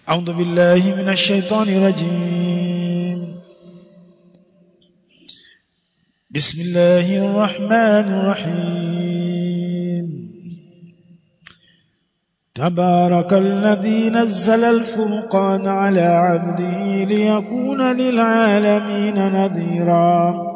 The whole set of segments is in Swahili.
أعوذ بالله من الشيطان الرجيم بسم الله الرحمن الرحيم تبارك الذي نزل الفرقان على عبده ليكون للعالمين نذيرا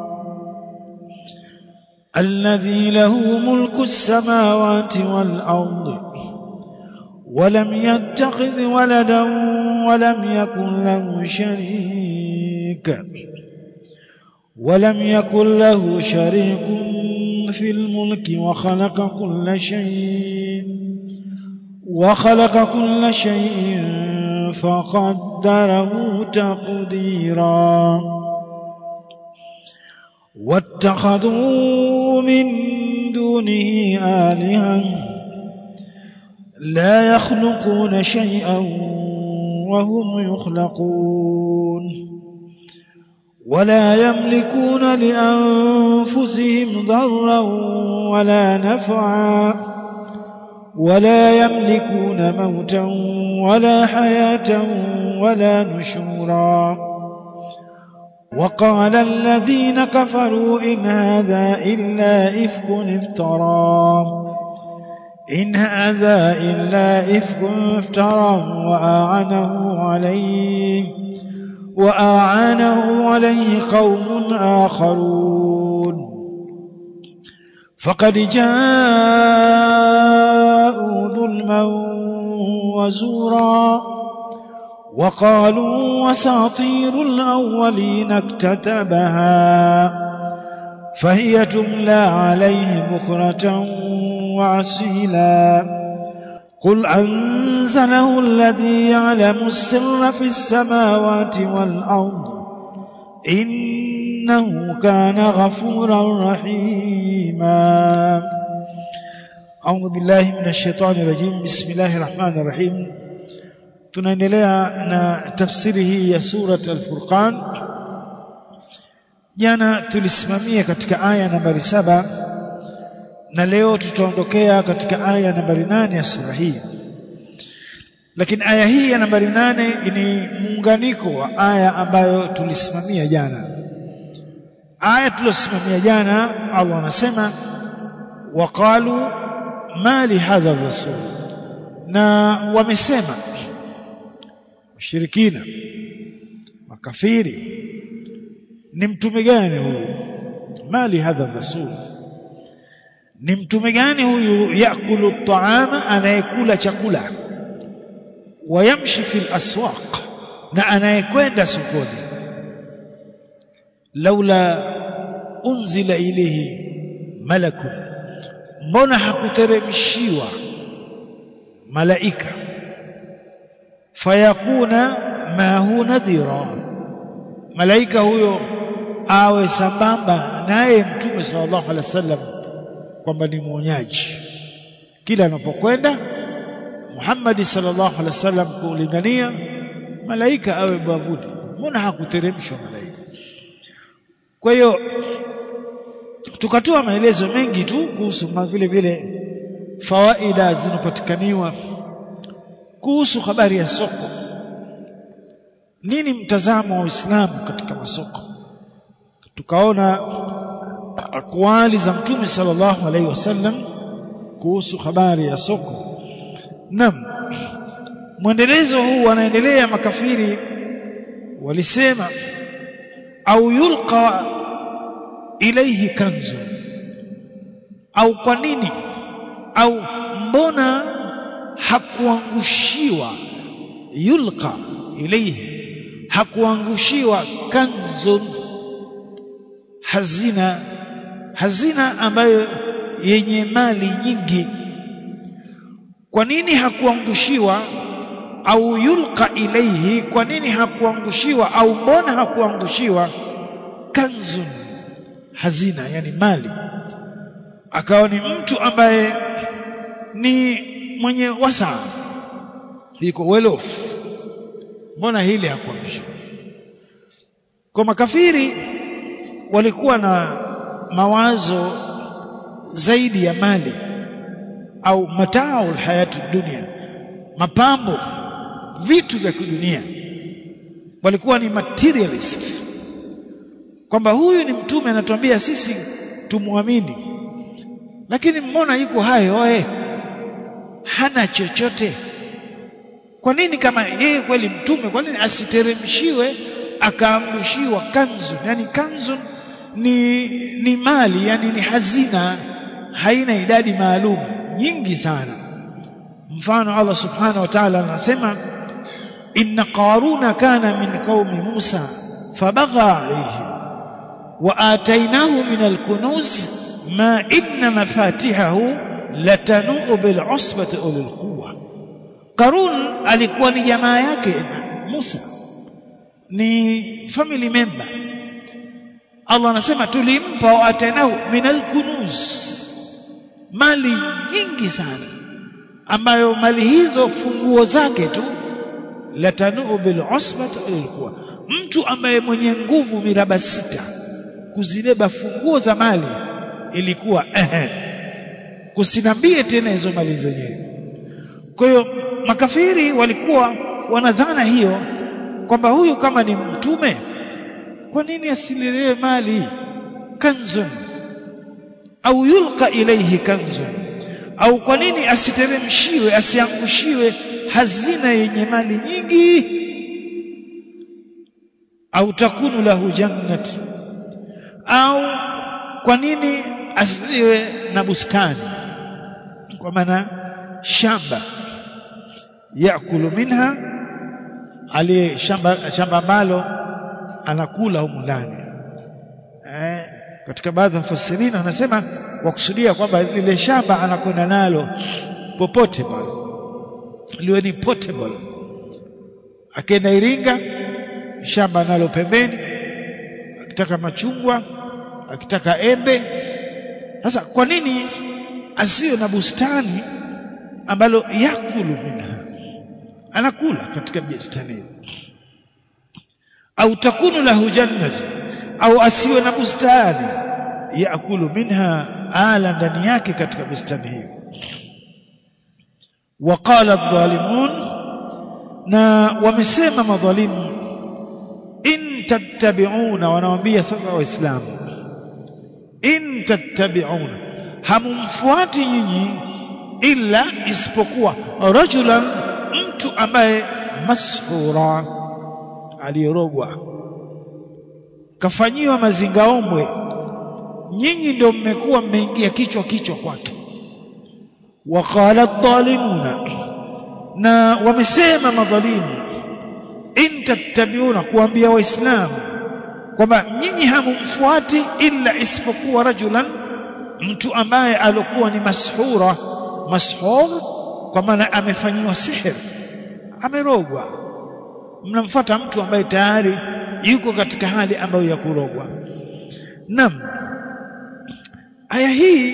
الذي له ملك السماوات والأرض ولم يتخذ ولدا ولم يكن له شريك ولم يكن له شريك في الملك وخلق كل شيء وخلق كل شيء فقدره تقديرا واتخذوا من دونه آلهة لا يخلقون شيئا وهم يخلقون ولا يملكون لأنفسهم ضرا ولا نفعا ولا يملكون موتا ولا حياة ولا نشورا وقال الذين كفروا إن هذا إلا إفك افترى إن هذا إلا إفك افترى وأعنه عليه وأعانه عليه قوم آخرون فقد جاءوا ظلما وزورا وقالوا وساطير الأولين اكتتبها فهي تملى عليه بكرة وعسيلا قل أنزله الذي يعلم السر في السماوات والأرض إنه كان غفورا رحيما أعوذ بالله من الشيطان الرجيم بسم الله الرحمن الرحيم tunaendelea na tafsiri hii ya surat al-Furqan jana tulisimamia katika aya nambari saba na leo tutaondokea katika aya nambari nane ya sura hii lakini aya hii ya nambari nane ni muunganiko wa aya ambayo tulisimamia jana aya tuliyosimamia jana Allah anasema waqalu ma li hadha rasul na wamesema washirikina makafiri ni mtume gani huyu mali hadha rasul ni mtume gani huyu yakulu taama anayekula chakula wayamshi fil aswaq na anayekwenda sokoni laula unzila ilayhi malakun mbona hakuteremshiwa malaika fayakuna mahu nadhira malaika huyo awe sambamba naye mtume sallallahu alaihi wasallam kwamba ni mwonyaji kila anapokwenda Muhammad sallallahu alaihi wasallam kulingania malaika awe bavuni mbona hakuteremshwa malaika kwa hiyo tukatoa maelezo mengi tu kuhusu vile vile fawaida zinapatikaniwa kuhusu habari ya soko nini mtazamo wa Uislamu katika masoko tukaona akwali za mtume sallallahu alaihi wasallam kuhusu habari ya soko nam mwendelezo huu wanaendelea makafiri walisema au yulqa ilayhi kanzu au kwa nini au mbona hakuangushiwa yulqa ilayhi hakuangushiwa kanzun hazina hazina ambayo yenye mali nyingi kwa nini hakuangushiwa au yulqa ilayhi kwa nini hakuangushiwa au mbona hakuangushiwa kanzun hazina yani mali akawa ni mtu ambaye ni mwenye wasaa iko well off mbona hili hakuangushiwa kwa makafiri walikuwa na mawazo zaidi ya mali au matao hayatu dunia mapambo vitu vya kidunia walikuwa ni materialist kwamba huyu ni mtume anatuambia sisi tumwamini lakini mbona yuko hayo oe hana chochote kwa nini kama yeye kweli mtume kwa nini asiteremshiwe akaangushiwa kanzu yani kanzu ni ni mali yani ni hazina haina idadi maalum nyingi sana mfano Allah subhanahu wa ta'ala anasema inna qaruna kana min qaumi Musa fabagha alayhi wa atainahu min alkunuz ma inna mafatihahu latanu bil usbati ulil quwwa Qarun alikuwa ni jamaa yake Musa ni family member Allah anasema tulimpa wa atainahu min alkunuz mali nyingi sana ambayo mali hizo funguo zake tu latanu bil usbati ilikuwa mtu ambaye mwenye nguvu miraba sita kuzibeba funguo za mali ilikuwa ehe kusinambie tena hizo mali zenyewe kwa hiyo makafiri walikuwa wanadhana hiyo kwamba huyu kama ni mtume kwa nini asilelewe mali kanzun au yulqa ilayhi kanzun au kwa nini asiteremshiwe asiangushiwe hazina yenye mali nyingi au takunu lahu jannat au kwa nini asiwe na bustani kwa maana shamba yakulu minha ali shamba shamba ambalo anakula humu ndani eh, katika baadhi ya mfasirina anasema wakusudia kwamba lile shamba anakwenda nalo popote pale liwe ni portable akienda Iringa shamba nalo pembeni akitaka machungwa akitaka embe sasa kwa nini asiwe na bustani ambalo yakulu minha anakula katika bustani au takunu lahu jannatu au asiwe na bustani yakulu minha ala ndani yake katika bustani hiyo waqala adh-dhalimun na wamesema madhalimu in tattabi'una wanawaambia sasa waislamu in tattabi'una hamumfuati nyinyi illa isipokuwa rajulan mtu ambaye mashura aliyerogwa kafanyiwa mazingaombwe nyinyi ndio mmekuwa mmeingia kichwa kichwa kwake waqala dhalimuna na wamesema madhalimu in tattabiuna kuambia waislamu kwamba nyinyi hamumfuati illa isipokuwa rajulan mtu ambaye alikuwa ni mashura mashur kwa maana amefanyiwa sihir amerogwa mnamfuata mtu ambaye tayari yuko katika hali ambayo ya kurogwa nam aya hii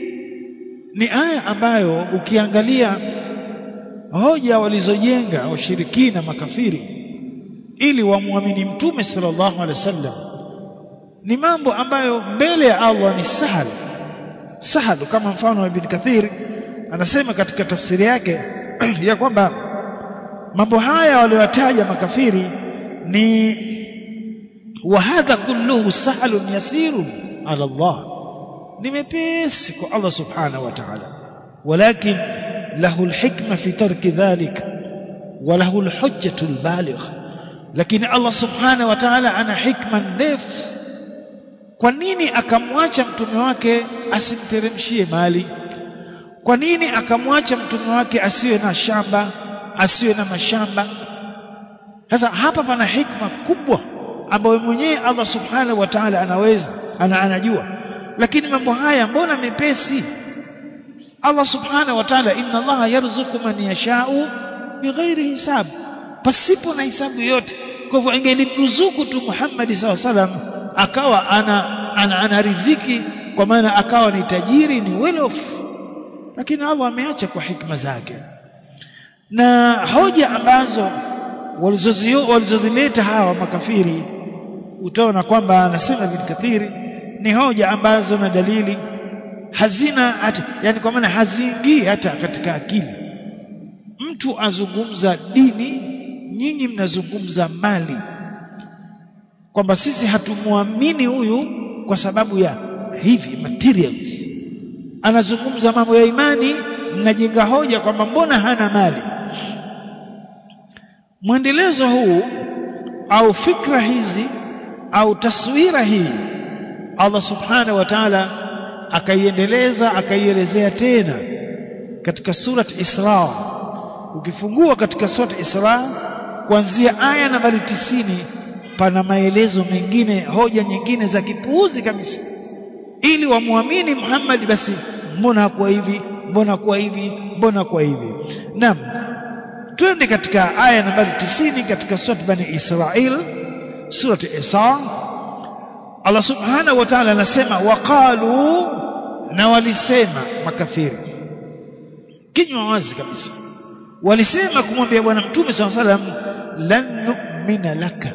ni aya ambayo ukiangalia hoja walizojenga washirikina makafiri ili wamwamini mtume sallallahu alaihi wasallam ni mambo ambayo mbele ya Allah ni sahal sahal kama mfano wa Ibn Kathir anasema katika tafsiri yake ya kwamba mambo haya waliotaja makafiri ni wa hadha kulluhu sahlun yasirun ala Allah ni mepesi kwa Allah subhanahu wa ta'ala walakin lahu alhikma fi tarki dhalik wa lahu alhujjatu albaligh lakini Allah subhanahu wa ta'ala ana hikma ndefu kwa nini akamwacha mtume wake asimteremshie mali kwa nini akamwacha mtume wake asiwe na shamba asiwe na mashamba sasa hapa pana hikma kubwa ambayo mwenyewe Allah subhanahu wa ta'ala anaweza ana anajua lakini mambo haya mbona mepesi Allah subhanahu wa ta'ala inna Allah yarzuku man yasha'u bighairi hisab pasipo na hisabu yote kwa hivyo ingelimruzuku tu Muhammad SAW salam akawa ana, ana, ana riziki kwa maana akawa ni tajiri ni well off lakini Allah ameacha kwa hikma zake na hoja ambazo walizozileta hawa makafiri utaona kwamba anasema Ibn Kathiri ni hoja ambazo na dalili hazina hata yani kwa maana haziingii hata katika akili mtu azungumza dini nyinyi mnazungumza mali kwamba sisi hatumwamini huyu kwa sababu ya hivi materials anazungumza mambo ya imani mnajenga hoja kwamba mbona hana mali mwendelezo huu au fikra hizi au taswira hii Allah subhanahu wa ta'ala akaiendeleza akaielezea tena katika surat Isra ukifungua katika surat Isra kuanzia aya nambari tisini pana maelezo mengine hoja nyingine za kipuuzi kabisa ili wamwamini Muhammad basi mbona hakuwa hivi mbona kwa hivi mbona kwa hivi naam twende katika aya nambari tisini katika surat bani Israil surat Isra Allah subhanahu wa ta'ala anasema waqalu na walisema makafiri kinywa wazi kabisa walisema kumwambia bwana mtume sallallahu alaihi wasallam lan nu'mina laka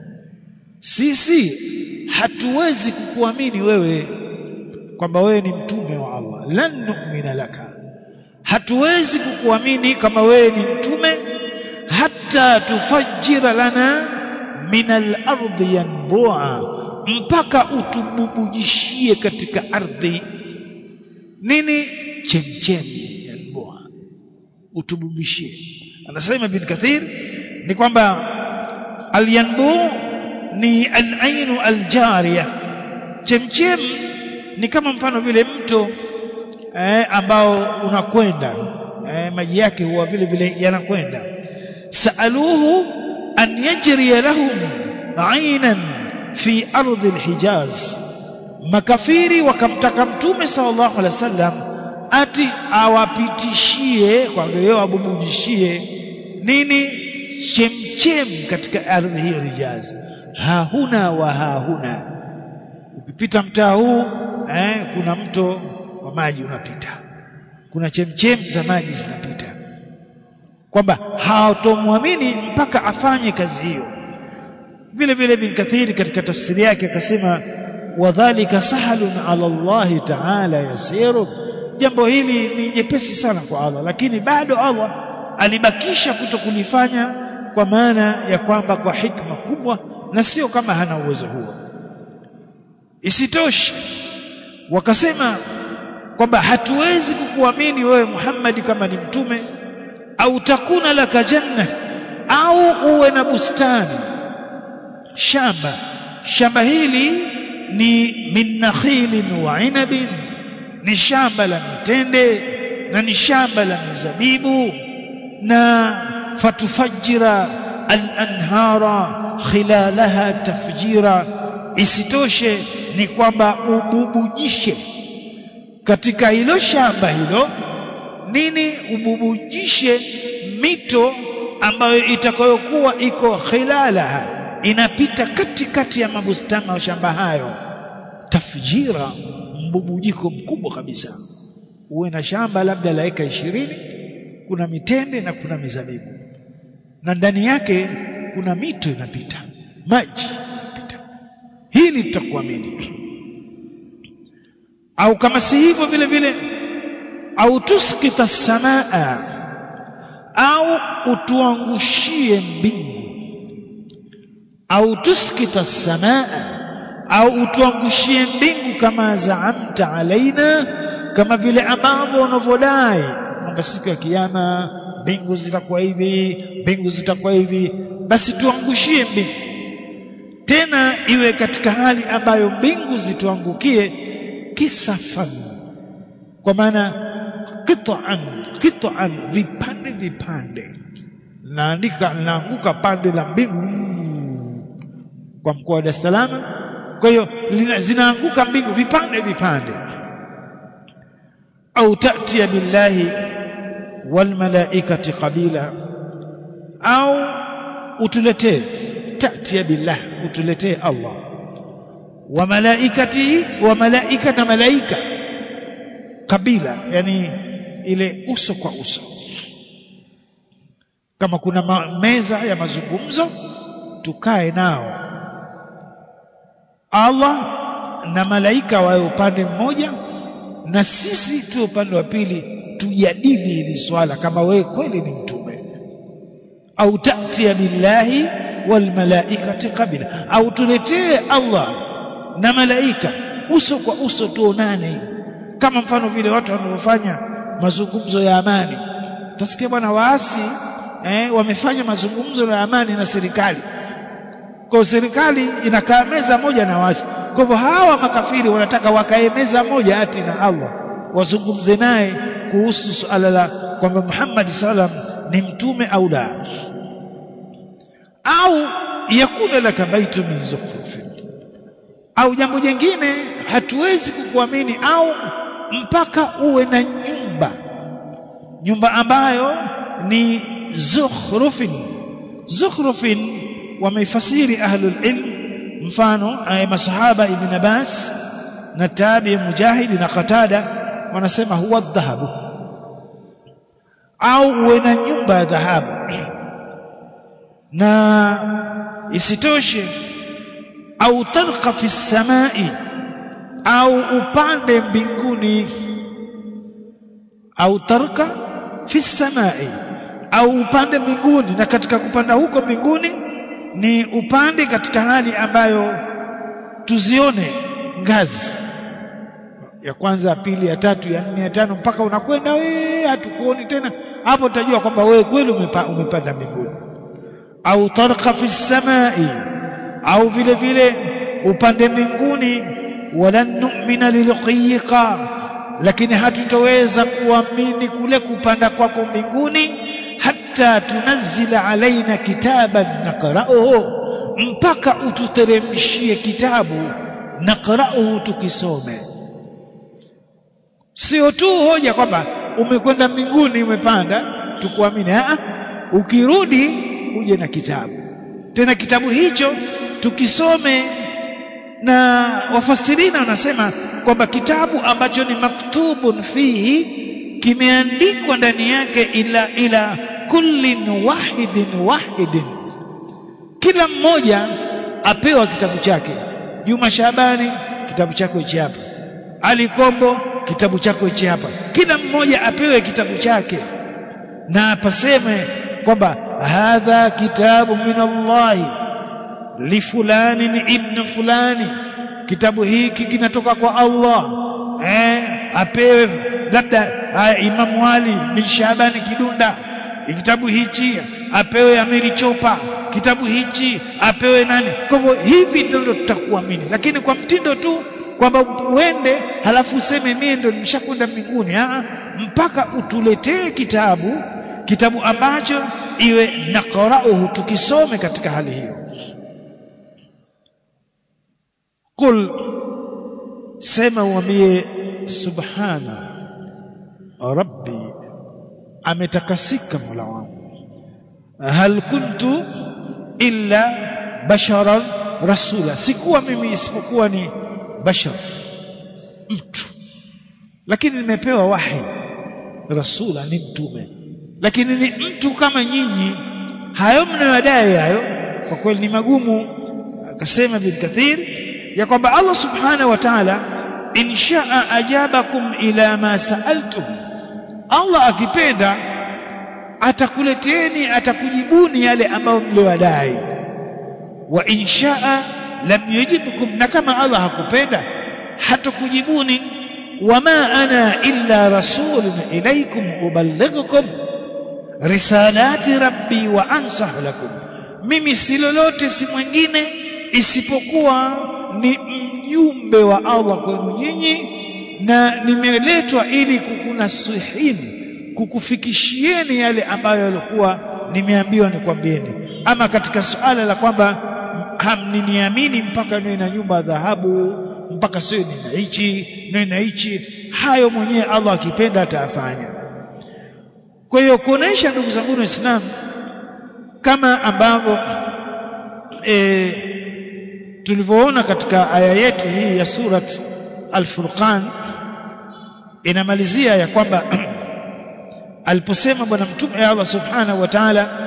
sisi hatuwezi kukuamini wewe kwamba wewe ni mtume wa Allah lan nu'mina laka hatuwezi kukuamini kama wewe ni mtume hata tufajira lana min al-ardi yanbu'a mpaka utububujishie katika ardhi nini chemchemi yanbu'a utububishie anasema bin kathir ni kwamba al-yanbu ni al-ainu al-jariya chemchem ni kama mfano vile mto eh, ambao unakwenda eh, maji yake huwa vile vile yanakwenda saaluhu an yajri lahum ainan fi ardhi alhijaz makafiri wakamtaka mtume sallallahu alaihi wasallam ati awapitishie kwa hiyo abubujishie nini chemchem katika ardhi hiyo Hijaz hahuna wa hahuna ukipita mtaa huu eh, kuna mto wa maji unapita kuna chemchem za maji zinapita kwamba hawatomwamini mpaka afanye kazi hiyo vile vile bin kathiri katika tafsiri yake akasema wadhalika sahalun ala Allah ta'ala yasiru jambo hili ni jepesi sana kwa Allah lakini bado Allah alibakisha kutokulifanya kwa maana ya kwamba kwa hikma kubwa na sio kama hana uwezo huo isitoshe wakasema kwamba hatuwezi kukuamini wewe Muhammad kama ni mtume au takuna laka janna au uwe na bustani shamba shamba hili ni min nakhilin wa inabin ni shamba la mitende na ni shamba la mizabibu na fatufajira al-anhara khilalaha tafjira isitoshe ni kwamba ububujishe katika hilo shamba hilo nini ububujishe mito ambayo itakayokuwa iko khilalaha inapita katikati ya mabustani ya shamba hayo tafjira mbubujiko mkubwa kabisa uwe na shamba labda la eka ishirini kuna mitende na kuna mizabibu na ndani yake kuna mito inapita maji inapita hili tutakuamini au kama si hivyo vile vile au tuskita samaa au utuangushie mbingu au tuskita samaa au utuangushie mbingu kama zaamta alaina kama vile ambavyo unavyodai kwamba siku ya kiyama mbingu zitakuwa hivi mbingu zitakuwa hivi basi tuangushie mbingu tena iwe katika hali ambayo mbingu zituangukie kisafan kwa maana qit'an qit'an vipande vipande naandika naanguka pande la mbingu kwa mkoa wa Dar es Salaam kwa hiyo zinaanguka mbingu vipande vipande au tatia billahi wal malaikati qabila au utuletee tatia billah utuletee Allah wa malaikati wa malaika na malaika kabila yani ile uso kwa uso kama kuna ma meza ya mazungumzo tukae nao Allah na malaika wawe upande mmoja na sisi tu upande wa pili tujadili hili swala kama wewe kweli ni mtu au ta'tiya billahi wal malaikati qabila au tuletee Allah na malaika uso kwa uso tuonane kama mfano vile watu wanavyofanya mazungumzo ya amani utasikia bwana waasi eh, wamefanya mazungumzo ya amani na serikali kwa serikali inakaa meza moja na waasi kwa hivyo hawa makafiri wanataka wakae meza moja ati na Allah wazungumze naye kuhusu suala la kwamba Muhammad sallam ni mtume au la au yakuna laka baitu min zukhrufin au jambo jingine hatuwezi kukuamini au mpaka uwe na nyumba nyumba ambayo ni zukhrufin zukhrufin wameifasiri ahlul ilm mfano ay masahaba ibn Abbas na tabi mujahid na qatada wanasema huwa dhahabu au uwe na nyumba ya dhahabu na isitoshe au tarqa fi samai au upande mbinguni au tarka fi samai au upande mbinguni na katika kupanda huko mbinguni ni upande katika hali ambayo tuzione ngazi ya kwanza ya pili ya tatu ya nne ya tano mpaka unakwenda wewe hatukuoni tena hapo utajua kwamba wewe kweli umepa, umepanda mbinguni au tarqa fi samai au vile vile upande mbinguni walan nu'mina lilqiqa lakini hatutoweza kuamini kule kupanda kwako mbinguni hatta tunazila alaina kitaban naqra'uhu mpaka ututeremshie kitabu naqra'uhu tukisome sio tu hoja kwamba umekwenda mbinguni umepanda tukuamini a ukirudi uje na kitabu tena kitabu hicho tukisome na wafasirina wanasema kwamba kitabu ambacho ni maktubun fihi kimeandikwa ndani yake ila ila kullin wahidin wahidin kila mmoja apewa kitabu chake Juma Shabani kitabu chako hichi hapa Ali Kombo kitabu chako hichi hapa kila mmoja apewe kitabu chake na apaseme kwamba hadha kitabu min Allahi li fulani ibn fulani kitabu hiki kinatoka kwa Allah eh apewe labda Imam Ali bin Shabani Kidunda kitabu hichi apewe Amiri Chopa kitabu hichi apewe nani kwa hivyo hivi ndio tutakuamini lakini kwa mtindo tu kwamba uende halafu useme mimi ndio nimeshakwenda mbinguni ah mpaka utuletee kitabu kitabu ambacho iwe naqra'uhu tukisome katika hali hiyo qul sema uambie subhana rabbi ametakasika mola wangu hal kuntu illa basharan rasula sikuwa mimi isipokuwa ni bashar mtu lakini nimepewa wahi rasula ni mtume lakini ni mtu kama nyinyi hayo mnayodai hayo kwa kweli ni magumu akasema bin kathir ya kwamba Allah subhanahu wa ta'ala inshaa ajabakum ila ma sa'altum Allah akipenda atakuleteni atakujibuni yale ambayo mliwadai wa inshaa lam yujibkum na kama Allah hakupenda hatakujibuni wama ana illa rasulun ilaykum uballighukum risalati rabbi wa ansahu lakum mimi si lolote si mwingine isipokuwa ni mjumbe wa Allah kwenu nyinyi na nimeletwa ili kukunasihini kukufikishieni yale ambayo yalikuwa nimeambiwa nikwambieni ama katika suala la kwamba hamniniamini mpaka niwe na nyumba ya dhahabu mpaka sio nina hichi niwe na hichi hayo mwenyewe Allah akipenda atafanya kwa hiyo kuonesha ndugu zangu waislamu kama ambavyo e, tulivyoona katika aya yetu hii ya surat Al-Furqan inamalizia ya kwamba aliposema bwana mtume Allah subhanahu wa ta'ala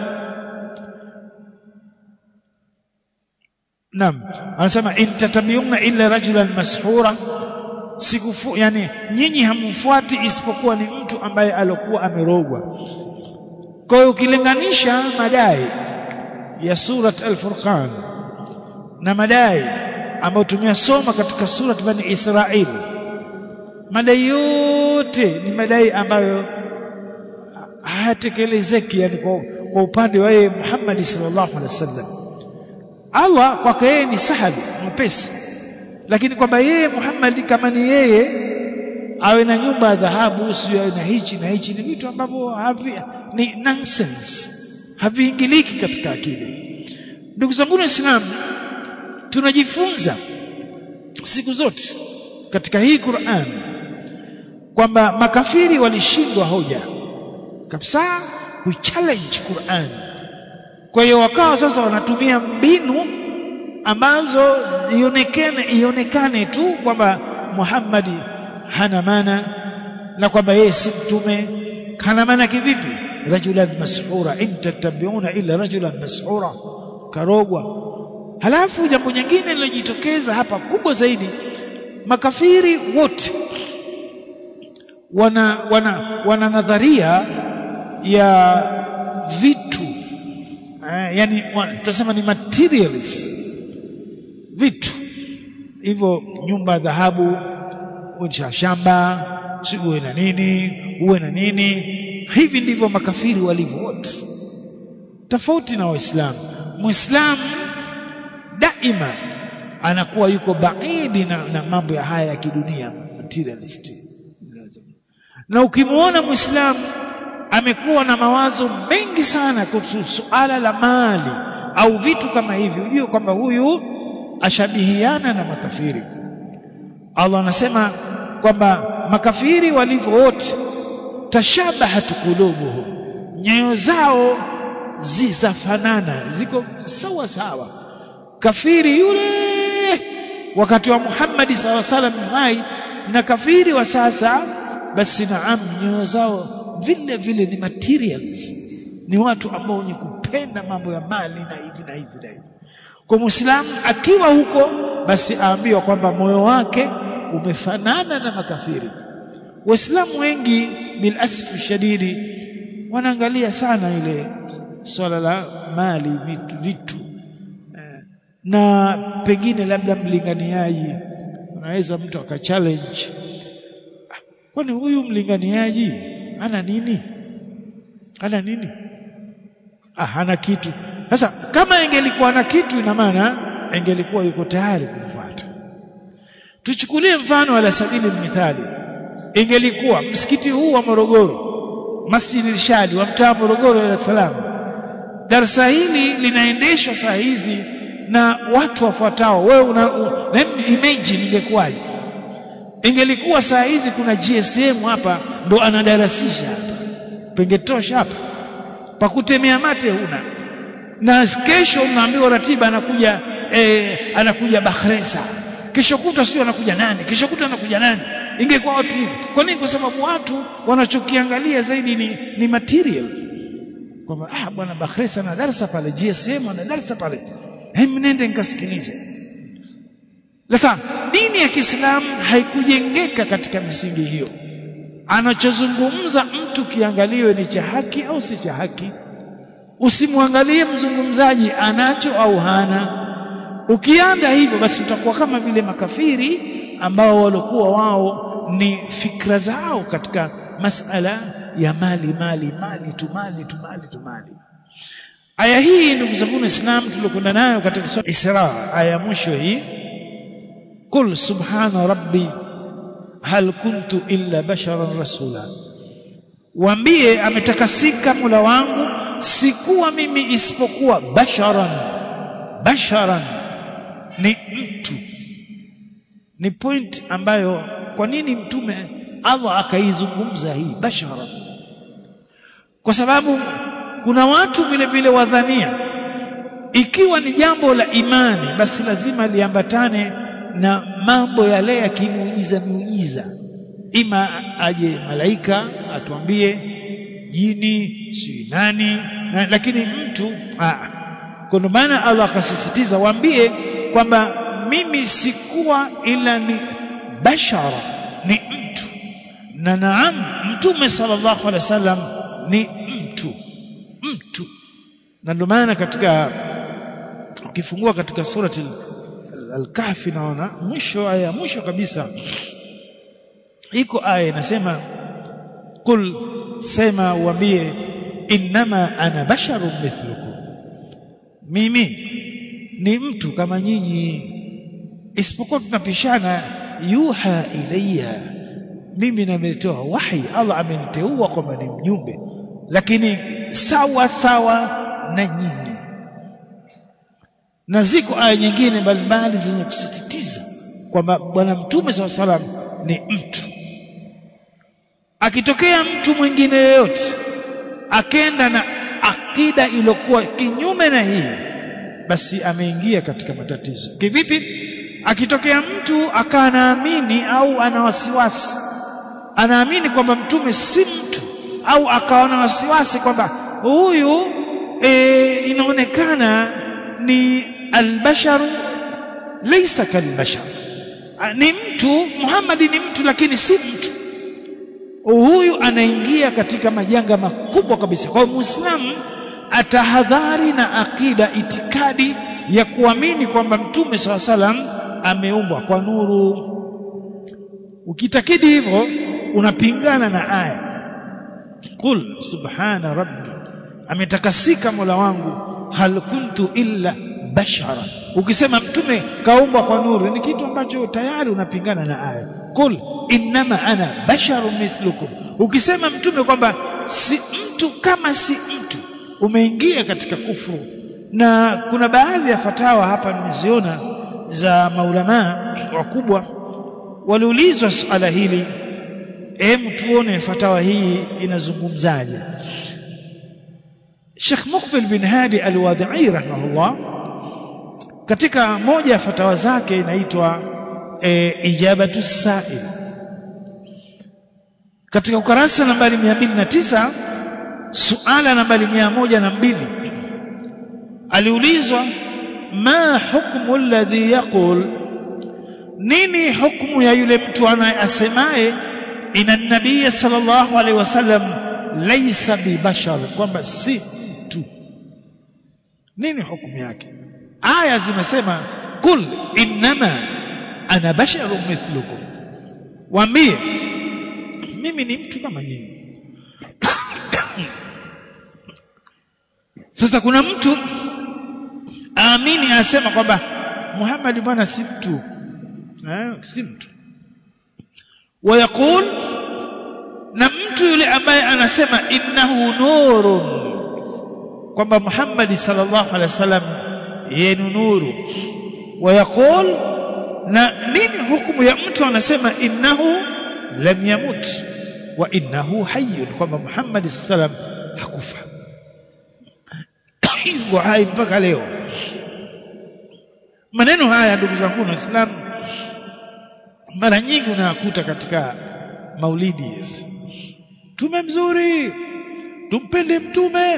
Naam anasema in tatabiuna illa rajulan mashura sikufu yani nyinyi hamfuati isipokuwa ni mtu ambaye alokuwa amerogwa kwa hiyo ukilinganisha madai ya surat al-Furqan na madai ambayo tumeyasoma katika surat Bani Israil madai yote ni madai ambayo hayatekelezeki yani kwa, kwa upande wa yeye Muhammad sallallahu alaihi wasallam Allah kwake yeye ni sahali mwepesi lakini kwamba yeye Muhammad kama ni yeye awe na nyumba ya dhahabu sio awe na hichi na hichi ni vitu ambavyo havi ni nonsense haviingiliki katika akili ndugu zangu waislamu tunajifunza siku zote katika hii Qur'an kwamba makafiri walishindwa hoja kabisa kuchallenge Qur'an kwa hiyo wakawa sasa wanatumia mbinu ambazo ionekane ionekane tu kwamba Muhammad hana maana na kwamba yeye si mtume hana maana kivipi rajulan mashura in tattabi'una illa rajulan mashura karogwa halafu jambo jingine lilojitokeza hapa kubwa zaidi makafiri wote wana wana wana nadharia ya vitu eh, yani tunasema ni materials vitu hivyo nyumba ya dhahabu uwe shamba si uwe na nini uwe na nini hivi ndivyo makafiri walivyo wote tofauti na waislamu muislamu daima anakuwa yuko baidi na, na mambo ya haya ya kidunia materialist na ukimwona muislamu amekuwa na mawazo mengi sana kuhusu suala la mali au vitu kama hivi ujue kwamba huyu ashabihiana na makafiri Allah anasema kwamba makafiri walivyo wote tashabahat qulubuhum nyoyo zao zizafanana ziko sawa sawa kafiri yule wakati wa Muhammad saw salam hai na kafiri wa sasa basi naam nyoyo zao vile vile ni materials ni watu ambao wenye kupenda mambo ya mali na hivi na hivi na hivi kwa muislamu akiwa huko basi aambiwa kwamba moyo wake umefanana na makafiri waislamu wengi bil asfi shadidi wanaangalia sana ile swala la mali vitu vitu na pengine labda mlinganiaji unaweza mtu akachallenge kwani huyu mlinganiaji ana nini ana nini ah hana kitu sasa kama ingelikuwa na kitu ina maana ingelikuwa yuko tayari kumfuata tuchukulie mfano ala sabili mithali ingelikuwa msikiti huu wa Morogoro Masjid Irshadi wa mtaa Morogoro Dar es Salaam darasa hili linaendeshwa saa hizi na watu wafuatao wewe una, una imagine ingekuwaje ingelikuwa saa hizi kuna GSM hapa ndo anadarasisha hapa pengetosha hapa pakutemea mate huna na kesho unaambiwa ratiba anakuja eh, anakuja Bakhresa kesho kutwa sio anakuja nani kesho kutwa anakuja nani ingekuwa watu hivi kwa nini kwa sababu watu wanachokiangalia zaidi ni, ni material kwamba ah bwana Bakhresa ana darasa pale GSM ana darasa pale hem nende nikasikilize sasa dini ya Kiislamu haikujengeka katika misingi hiyo anachozungumza mtu kiangaliwe ni cha haki au si cha haki usimwangalie mzungumzaji anacho au hana ukianda hivyo basi utakuwa kama vile makafiri ambao walikuwa wao ni fikra zao katika masala ya mali mali mali tu mali tu mali tu mali aya hii ndugu zangu waislamu tuliokwenda nayo katika sura Isra aya mwisho hii qul subhana rabbi hal kuntu illa basharan rasula waambie ametakasika Mola wangu sikuwa mimi isipokuwa basharan basharan ni mtu ni point ambayo kwa nini mtume Allah akaizungumza hii basharan kwa sababu kuna watu vile vile wadhania ikiwa ni jambo la imani basi lazima liambatane na mambo yale ya kimuujiza miujiza ima aje malaika atuambie jini si nani na, lakini mtu kwa maana Allah akasisitiza waambie kwamba mimi sikuwa ila ni bashara ni mtu na naam mtume sallallahu alaihi wasallam ni mtu na ndio maana katika ukifungua katika surati al-kahfi naona mwisho aya mwisho kabisa iko aya inasema qul sema uambie innama ana basharun mithlukum mimi ni mtu kama nyinyi isipokuwa tunapishana yuha ilayya mimi nimetoa wahi Allah ameniteua kwamba ni mjumbe lakini sawa sawa na nyinyi na ziko aya nyingine mbalimbali zenye kusisitiza kwamba bwana mtume saw salam ni mtu akitokea mtu mwingine yoyote akenda na akida iliyokuwa kinyume na hii basi ameingia katika matatizo kivipi akitokea mtu akanaamini au ana wasiwasi anaamini kwamba mtume si mtu au akawa na wasiwasi kwamba huyu e, inaonekana ni albasharu laysa kalbashar ni mtu Muhammad ni mtu lakini si mtu huyu anaingia katika majanga makubwa kabisa kwa muislamu atahadhari na akida itikadi ya kuamini kwamba mtume saw salam ameumbwa kwa nuru ukitakidi hivyo unapingana na aya qul subhana rabbi ametakasika mola wangu hal kuntu illa bashara ukisema mtume kaumbwa kwa nuru ni kitu ambacho tayari unapingana na aya qul innama ana basharu mithlukum ukisema mtume kwamba si mtu kama si mtu umeingia katika kufuru na kuna baadhi ya fatawa hapa nimeziona za maulamaa wakubwa waliulizwa suala hili hem tuone fatawa hii inazungumzaje Sheikh Mukbil bin Hadi Al-Wadi'i rahimahullah katika moja ya fatawa zake inaitwa e, ijabatu sa'il katika ukarasa nambari 209 suala nambari 102 aliulizwa ma hukmu alladhi yaqul nini hukmu ya yule mtu anayesemaye ina nabii sallallahu alaihi wasallam laysa bibashar kwamba si mtu nini hukumu yake aya zimesema kul innama ana basharun mithlukum waambie mimi ni mtu kama nyinyi sasa kuna mtu aamini asema kwamba Muhammad bwana si mtu eh si mtu wayaqul na mtu yule ambaye anasema innahu nurun kwamba Muhammad sallallahu alaihi wasallam yeye ni nuru wayaqul na nini hukumu ya mtu anasema innahu lam yamut wa innahu hayyun kwamba Muhammad sallallahu alaihi wasallam hakufa yuko hai mpaka leo maneno haya ndugu zangu waislamu mara nyingi unayakuta katika maulidi hizi mtume mzuri tumpende mtume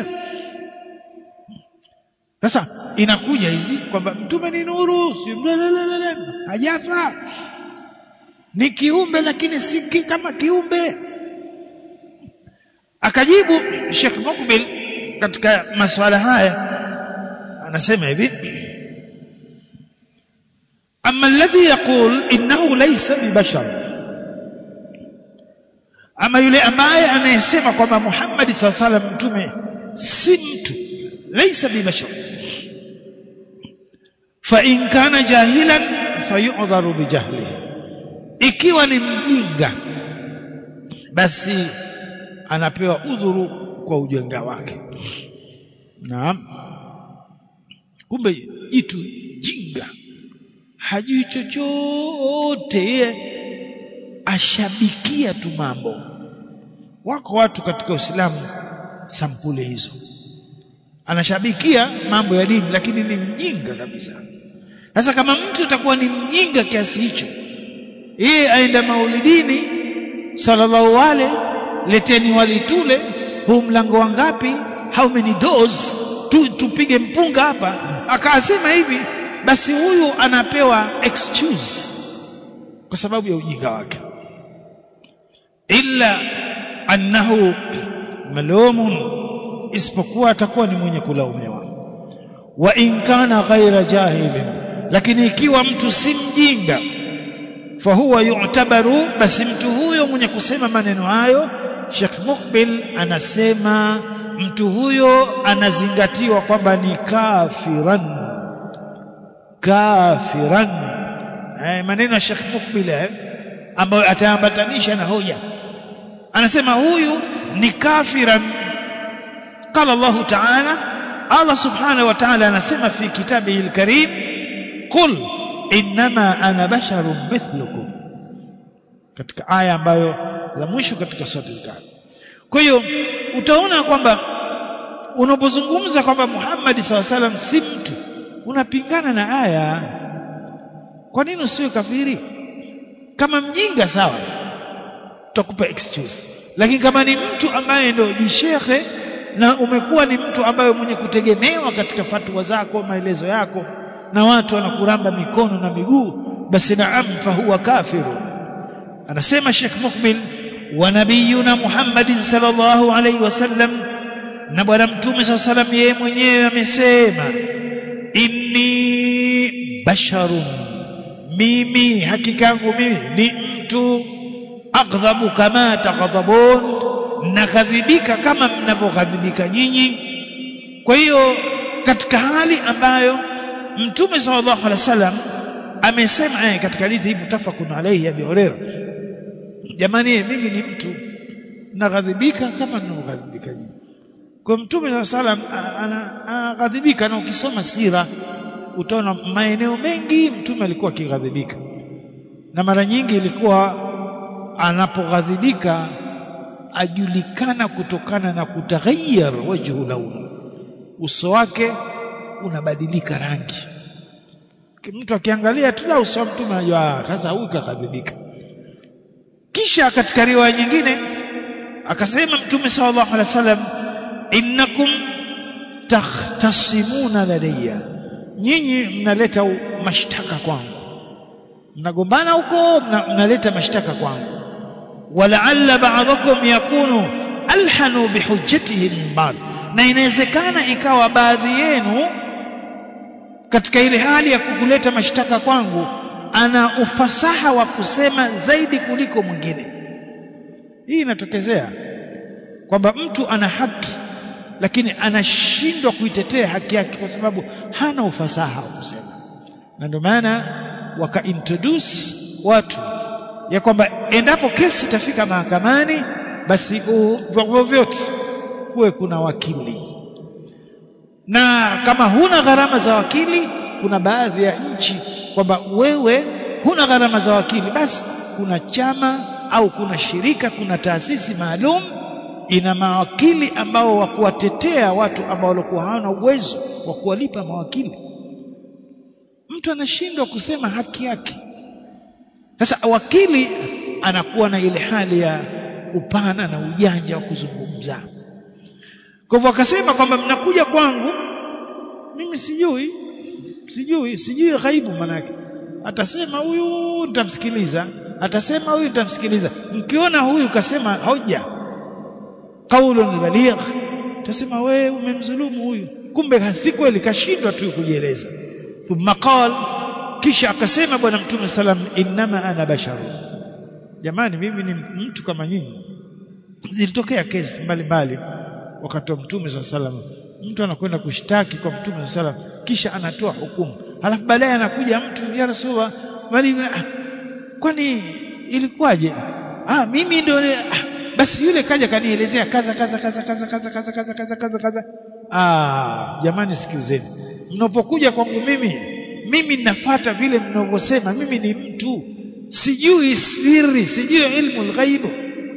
sasa inakuja hizi kwamba mtume ni nuru si hajafa ni kiumbe lakini si kama kiumbe akajibu Sheikh Mukbil katika masuala haya anasema hivi أما الذي يقول إنه ليس ببشر أما يلي ambaye anayesema kwamba Muhammad صلى الله عليه وسلم mtume si mtu ليس ببشر فإن كان جاهلا فيعذر بجهله ikiwa ni mjinga basi anapewa udhuru kwa ujinga wake naam kumbe jitu jinga hajui chochote yeye ashabikia tu mambo wako watu katika Uislamu sampule hizo anashabikia mambo ya dini lakini ni mjinga kabisa sasa kama mtu atakuwa ni mjinga kiasi hicho yeye aenda maulidini sallallahu wale leteni walitule huu mlango wangapi how many doors tu, tupige mpunga hapa akasema hivi basi huyu anapewa excuse kwa sababu ya ujinga wake illa annahu malumun isipokuwa atakuwa ni mwenye kulaumiwa wa in kana ghaira jahilin lakini ikiwa mtu si mjinga fahuwa yu'tabaru basi mtu huyo mwenye kusema maneno hayo Sheikh Mukbil anasema mtu huyo anazingatiwa kwamba ni kafiran kafiran eh, maneno ya Sheikh Mukbil eh, ambayo ataambatanisha na hoja anasema huyu ni kafiran qala Allah ta'ala Allah subhanahu wa ta'ala anasema fi kitabihi al-karim qul innama ana basharun mithlukum katika aya ambayo za mwisho katika sura al-kahf kwa hiyo utaona kwamba unapozungumza kwamba Muhammad SAW si mtu unapingana na aya kwa nini usiwe kafiri kama mjinga sawa tutakupa excuse lakini kama ni mtu ambaye ndio ni shekhe na umekuwa ni mtu ambaye mwenye kutegemewa katika fatwa zako maelezo yako na watu wanakuramba mikono na miguu basi naam fahuwa kafiru anasema Sheikh Mukbil wa nabiyuna Muhammad sallallahu alaihi wasallam na bwana mtume sallallahu alaihi wasallam yeye mwenyewe amesema inni basharun mimi hakika yangu mimi ni mtu aghdhabu kama taghdhabun nakadhibika kama mnavyokadhibika nyinyi kwa hiyo katika hali ambayo mtume sallallahu alaihi wasallam amesema eh, katika hadithi hii mutafakun alayhi Abi Huraira jamani mimi ni mtu naghadhibika kama ninavyokadhibika nyinyi kwa mtume sallallahu alaihi wasallam anaghadhibika na ukisoma sira utaona maeneo mengi mtume alikuwa akighadhibika na mara nyingi ilikuwa anapoghadhibika ajulikana kutokana na kutaghayyar wajhu launu uso wake unabadilika rangi mtu akiangalia tu la uso wa mtume anajua sasa huyu kaghadhibika kisha katika riwaya nyingine akasema mtume sallallahu alaihi wasallam innakum takhtasimuna ladayya nyinyi mnaleta mashtaka kwangu mnagombana huko mnaleta mashtaka kwangu walaalla ba'dakum yakunu alhanu bihujjatihi min ba'd na inawezekana ikawa baadhi yenu katika ile hali ya kukuleta mashtaka kwangu ana ufasaha wa kusema zaidi kuliko mwingine hii inatokezea kwamba mtu ana haki lakini anashindwa kuitetea haki yake kwa sababu hana ufasaha wa kusema na ndio maana waka introduce watu ya kwamba endapo kesi itafika mahakamani basi vyombo vyote kuwe kuna wakili na kama huna gharama za wakili kuna baadhi ya nchi kwamba wewe huna gharama za wakili basi kuna chama au kuna shirika kuna taasisi maalum ina mawakili ambao wa kuwatetea watu ambao walikuwa hawana uwezo wa kuwalipa mawakili mtu anashindwa kusema haki yake sasa wakili anakuwa na ile hali ya upana na ujanja wa kuzungumza kwa hivyo akasema kwamba mnakuja kwangu mimi sijui sijui sijui ghaibu manake atasema huyu nitamsikiliza atasema huyu nitamsikiliza mkiona huyu kasema hoja qaulun baligh tasema wewe umemdhulumu huyu kumbe si kweli kashindwa tu kujieleza thumma qal kisha akasema bwana mtume salam innama ana basharu jamani mimi ni mtu kama nyinyi zilitokea kesi mbalimbali wakati wa mtume salam mtu anakwenda kushtaki kwa mtume salam kisha anatoa hukumu halafu baadaye anakuja mtu ya rasulullah bali ah, kwani ilikuwaje ah mimi ndio ah, basi yule kaja kanielezea kaza kaza kaza kaza kaza kaza kaza kaza kaza kaza ah jamani sikilizeni mnapokuja kwangu mimi mimi ninafuata vile mnavyosema mimi ni mtu sijui siri sijui ilmu alghaibu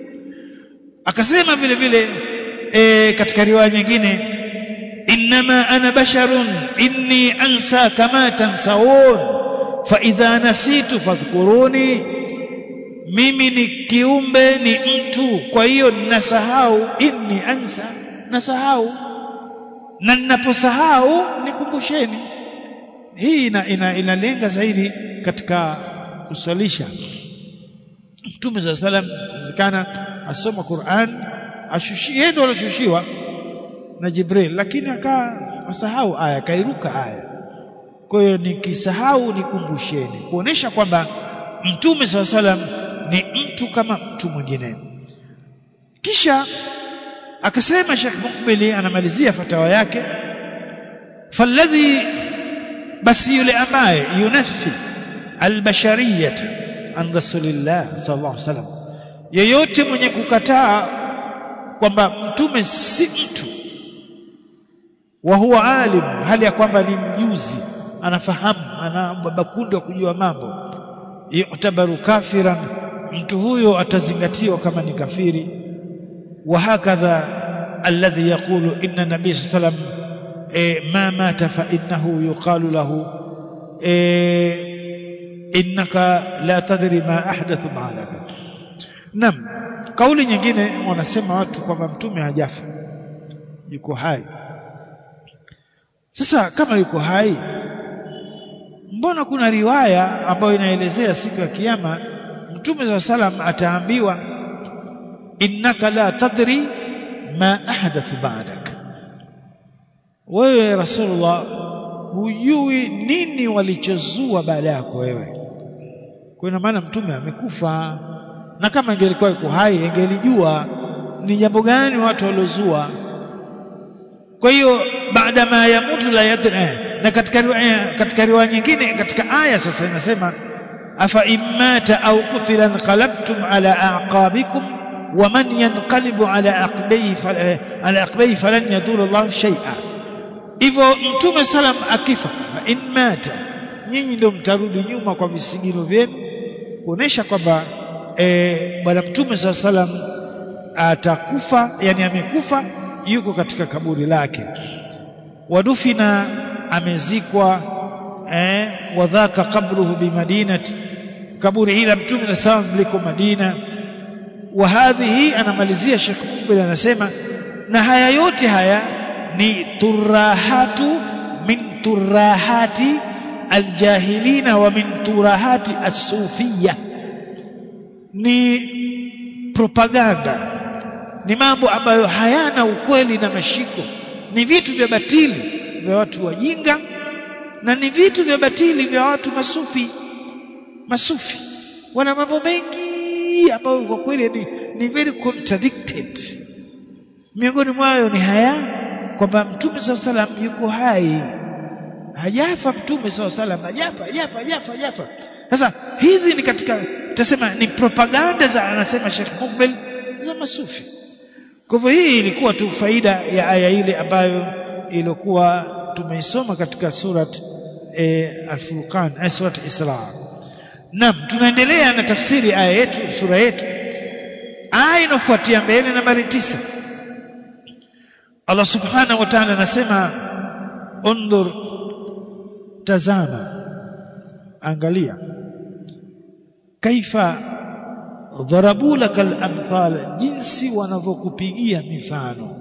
akasema vile vile e, katika riwaya nyingine inma ana basharun inni ansa kama tansawun fa idha nasitu fadhkuruni mimi ni kiumbe ni mtu kwa hiyo ninasahau inni ansa nasahau na ninaposahau nikumbusheni hii ina, ina, inalenga zaidi katika kuswalisha Mtume za salam zikana asoma Qur'an ashushie ndio alishushiwa na Jibril lakini akasahau aya akairuka aya kwa hiyo nikisahau nikumbusheni kuonesha kwamba mtume saa salam ni mtu kama mtu mwingine kisha akasema Sheikh Mukbili anamalizia fatawa yake falladhi basi yule ambaye yunafi albashariyata an rasulillah sallallahu alaihi wasallam yeyote mwenye kukataa kwamba mtume si mtu wa huwa alim hali ya kwamba ni mjuzi anafahamu ana bakundi wa kujua mambo yutabaru kafiran mtu huyo atazingatiwa kama ni kafiri wa hakadha alladhi yaqulu inna nabiy sallam e, ma mata fa innahu yuqalu lahu e, innaka la tadri ma ahdathu ba'daka nam kauli nyingine wanasema watu kwamba mtume hajafa yuko hai sasa kama yuko hai mbona kuna riwaya ambayo inaelezea siku ya kiyama mtume za salam ataambiwa innaka la tadri ma ahdathu ba'dak wewe rasulullah hujui nini walichozua baada yako wewe kwa ina maana mtume amekufa na kama ingelikuwa yuko hai ingelijua ni jambo gani watu waliozua kwa hiyo baada ma yamutu la yadri na katika riwaya katika riwaya nyingine katika aya sasa inasema afa immata au qutila qalabtum ala aqabikum wa man yanqalibu ala aqbayhi ala aqbayhi falan yadurra Allah shay'a hivyo mtume salam akifa in mata nyinyi ndio mtarudi nyuma kwa visigino vyenu kuonesha kwamba e, bwana mtume saa salam atakufa yani amekufa yuko katika kaburi lake wadufina amezikwa eh, wadhaka qabruhu bimadinati kaburi hili la mtume na salam liko Madina wa hadhihi anamalizia Sheikh Mukbil anasema na haya yote haya ni turahatu min turahati aljahilina wa min turahati as-sufiyya ni propaganda ni mambo ambayo hayana ukweli na mashiko ni vitu vya batili vya watu wajinga na ni vitu vya batili vya watu masufi masufi wana mambo mengi ambayo kwa kweli ni, ni very contradicted miongoni mwayo ni haya kwamba mtume saa salam yuko hai hajafa mtume saa salam hajafa hajafa hajafa hajafa sasa hizi ni katika tutasema ni propaganda za anasema Sheikh Mukbil za masufi kwa hivyo hii ilikuwa tu faida ya aya ile ambayo ilikuwa tumeisoma katika surat e, Al-Furqan eh, surat Isra. Naam, tunaendelea na tafsiri aya yetu sura yetu. Aya inafuatia mbele nambari tisa. Allah Subhanahu wa Ta'ala anasema undur tazama angalia kaifa dharabu lakal amthal jinsi wanavyokupigia mifano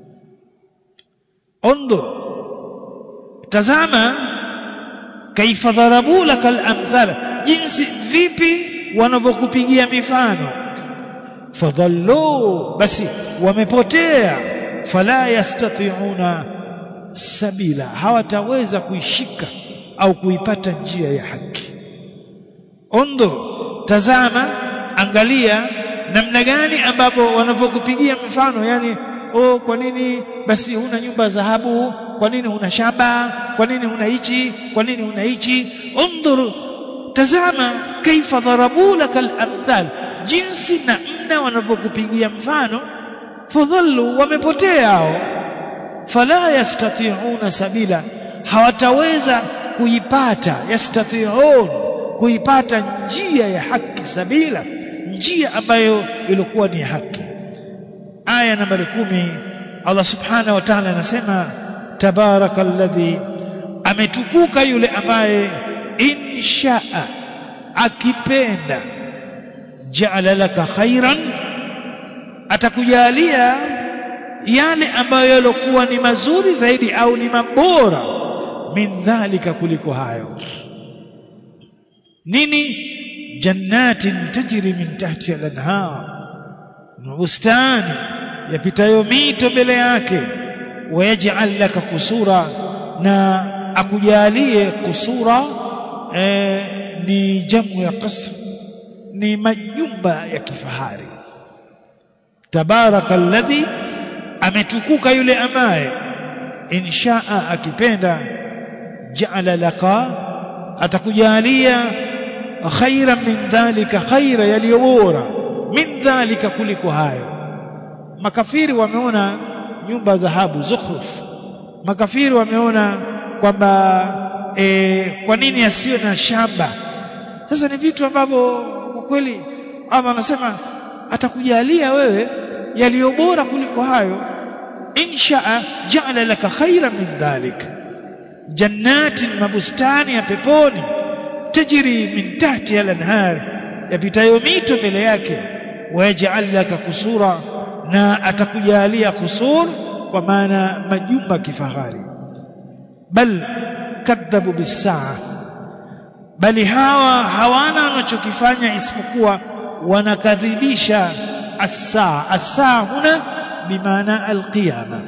undur tazama kaifa dharabu lakal amthal jinsi vipi wanavyokupigia mifano fadhallu basi wamepotea fala yastati'una sabila hawataweza kuishika au kuipata njia ya haki undur tazama angalia namna gani ambapo wanavyokupigia mifano yani oh kwa nini basi huna nyumba za dhahabu kwa nini huna shamba kwa nini huna hichi kwa nini huna hichi undur tazama kaifa dharabu lakal amthal jinsi namna wanavyokupigia mfano fadhallu wamepotea hao fala yastati'una sabila hawataweza kuipata yastati'un kuipata njia ya haki sabila njia ambayo ilikuwa ni haki aya nambari kumi Allah subhanahu wa ta'ala anasema tabarakalladhi ametukuka yule ambaye inshaa akipenda ja'ala laka khairan atakujalia yale ambayo yalikuwa ni mazuri zaidi au ni mabora min dhalika kuliko hayo nini jannatin tajri min tahti al-anhar bustani yapitayo mito mbele yake wayaj'al laka kusura na akujalie kusura eh, ni jamu ya qasr ni majumba ya kifahari tabaraka alladhi ametukuka yule ambaye inshaa akipenda ja'ala laka atakujalia khairan min dhalika khaira yaliyo bora min dhalika kuliko hayo makafiri wameona nyumba za dhahabu zukhruf makafiri wameona kwamba e, kwa nini asiwe na shamba sasa ni vitu ambavyo kwa kweli Allah anasema atakujalia wewe yaliyo bora kuliko hayo inshaa ja'ala laka khairan min dhalik jannatin mabustani ya peponi tajri min tahtiha al-anhar yapitayo mito mbele yake wayaj'al laka kusura na atakujalia kusur kwa maana majumba kifahari bal kadhabu bisaa bali hawa hawana wanachokifanya isipokuwa wanakadhibisha as-saa as-saa huna bimaana al-qiyama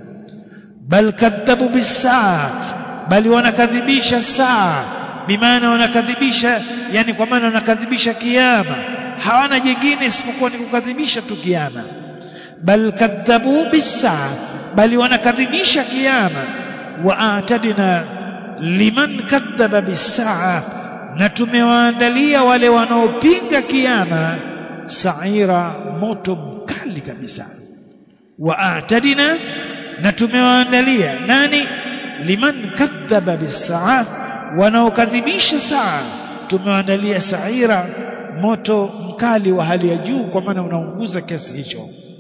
bal kadhabu bisaa bali wanakadhibisha saa bimaana wanakadhibisha yani kwa maana wanakadhibisha kiyama hawana jingine isipokuwa ni kukadhibisha tu kiyama bal kadhabu bisaa bali wanakadhibisha kiyama wa atadna liman kadhaba bisaa na tumewaandalia wale wanaopinga kiyama saira moto mkali kabisa wa atadna na tumewaandalia nani liman kadhaba bisaa wanaokadhibisha saa tumewaandalia saira moto mkali wa hali ya juu kwa maana unaunguza kiasi hicho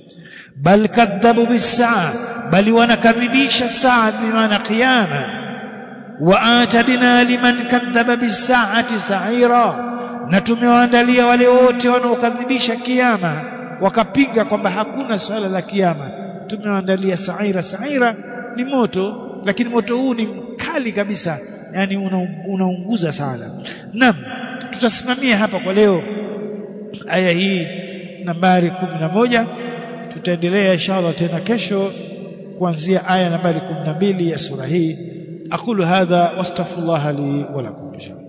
bal kadhabu bisaa bali wanakadhibisha saa bimaana qiyama wa atadna liman kadhaba bisaati saira na tumewaandalia wale wote wanaokadhibisha kiyama wakapinga kwamba hakuna swala la kiyama tumewaandalia saira saira ni moto lakini moto huu ni mkali kabisa yani unaunguza una sana naam tutasimamia hapa kwa leo aya hii nambari kumi na moja tutaendelea inshallah tena kesho kuanzia aya nambari 12 ya sura hii aqulu hadha wastaghfirullah li wa lakum inshallah